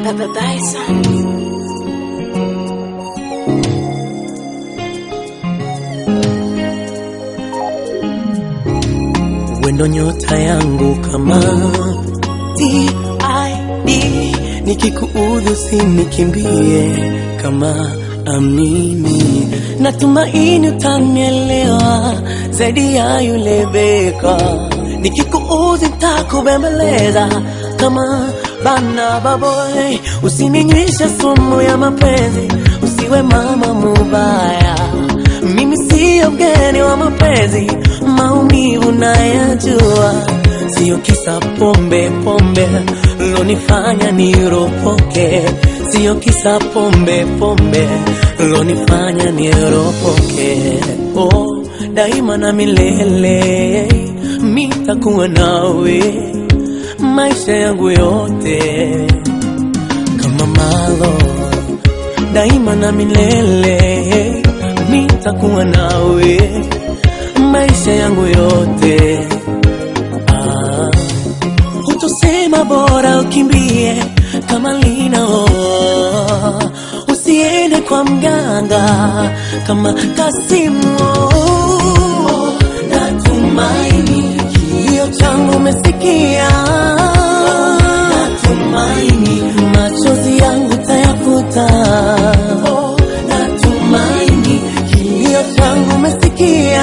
Wendo nyota yangu kama TID, nikikuudhi usinikimbie kama amini, natumaini utanielewa zaidi ya yule beka. Nikikuudhi nitakubembeleza kama bana baboy, usininywishe sumu ya mapenzi, usiwe mama mubaya. Mimi siyo mgeni wa mapenzi, maumivu nayajua, siyo kisa pombe pombe lonifanya niropoke, siyo kisa pombe pombe lonifanya niropoke. Oh, daima na milele mitakuwa nawe maisha yangu yote kama malo daima na milele nitakuwa nawe maisha yangu yote. Ah, utosema bora ukimbie kama lina oh, usiende kwa mganga kama Kasimu oh, natumaini kilio changu umesikia natumaini machozi yangu tayafuta oh, natumaini kilio changu umesikia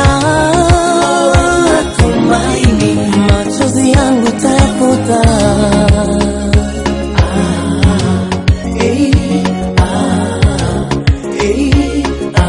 natumaini machozi yangu tayafuta ah, eh, ah, eh,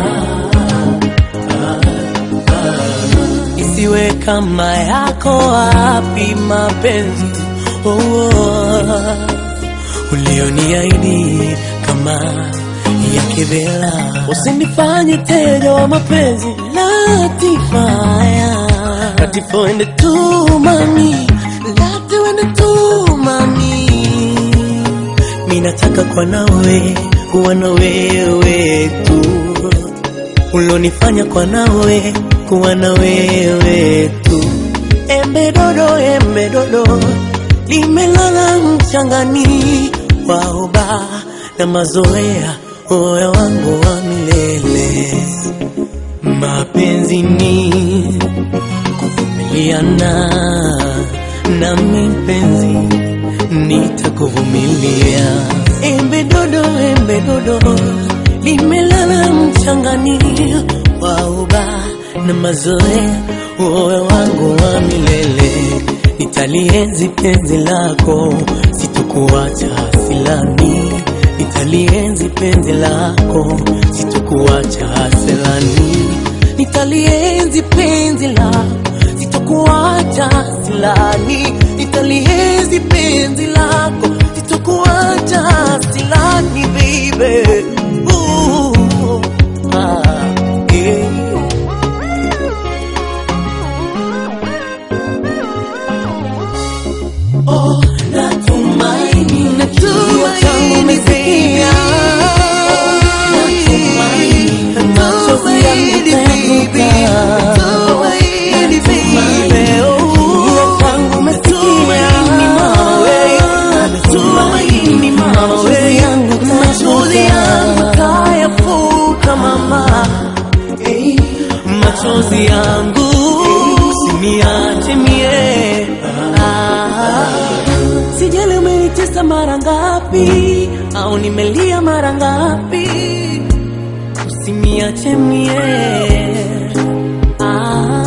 isiwe kama yako wapi mapenzi oh, oh, ulioniahidi kama ya kivela, usinifanye teja wa mapenzi latifaya latifende tu mami latiwende tu mami minataka kwa nawe kuwa na wewe tu ulonifanya kwa nawe kuwa na wewe tu. Embe dodo, embe dodo limelala mchangani, waoba na mazoea, moyo wangu wa milele. Mapenzi ni kuvumiliana, nami mpenzi nitakuvumilia. Embe dodo, embe dodo limelala mchangani, wauba na mazoea, moyo wangu wa milele. Nitalienzi penzi lako, sitokuacha silani. Nitalienzi penzi lako, sitokuacha silani. Nitalienzi penzi lako, sitokuacha silani. Nitalienzi penzi lako, sitokuacha silani, baby. Ooh, ah, yeah. Oh, natumaini kilio changu umesikia. Natumaini machozi yangu utayafuta. Natumaini kilio changu umesikia. Natumaini machozi yangu utayafuta, mama. Eh, machozi yangu usiniache mie Ah, sijali umenitesa mara ngapi au nimelia mara ngapi usiniache mie ah,